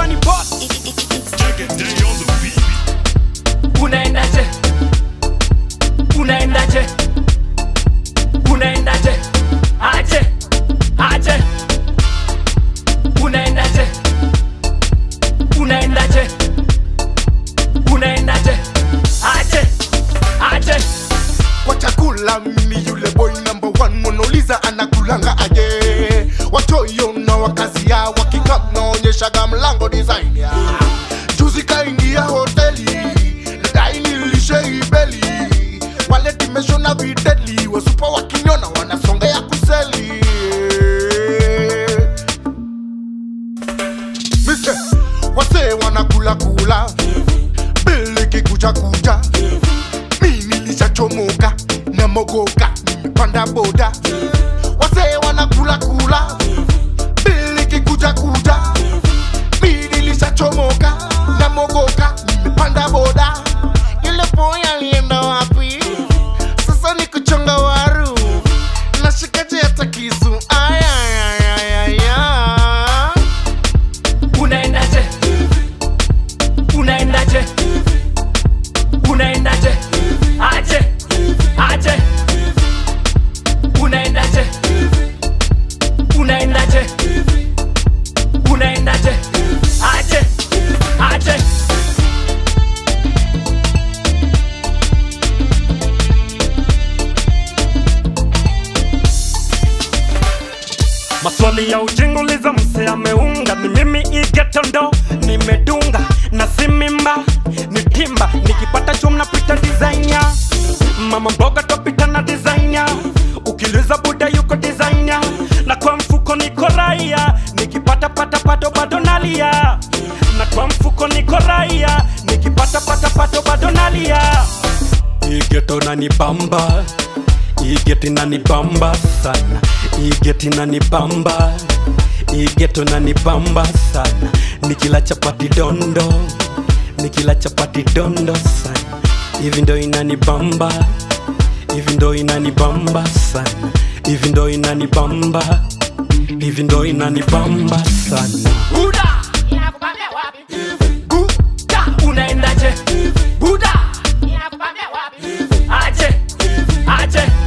nani boss unaendaje unaendaje unaendaje aje aje unaendaje unaendaje unaendaje aje aje kwa chakula mimi yule boy number one monauliza anakulanga aje watoyo na wakazi ya wakikam naonyeshaga mlango design ya juzi kaingia hoteli nadai nilishe ibeli wale dimeshona videli wasupa wakinyona wanasongea kuseli Mister, wasee wanakula kula bili kikuja kuja mi nilishachomoka na mogoka nimepanda boda wasee wanakula kula bili kikuja kuja mi nilishachomoka na mogoka nimepanda boda yule boy alienda wapi sasa ni kuchonga waru nashikaje hata kisu ayayayaya unaendaje unaendaje unaendaje aje aje unaendaje unaendaje unaendaje aje aje maswali ya ujinguliza mse ameunga ni mimi igetondo nimedunga na si mimba ni timba nikipata chum napita designer mama mboga topita na designer ukiliza buda yuko designer na kwa mfuko niko raia nikipata pata pato bado nalia na kwa mfuko niko raia nikipata pata pato bado nalia igeto nanibamba igeti nanibamba sana igeti nanibamba igeto nanibamba sana nikila chapati dondo nikila chapati dondo sana hivi ndo inanibamba hivi ndo inanibamba sana hivi ndo inanibamba hivi ndo inanibamba sana buda buda unaendaje buda aje aje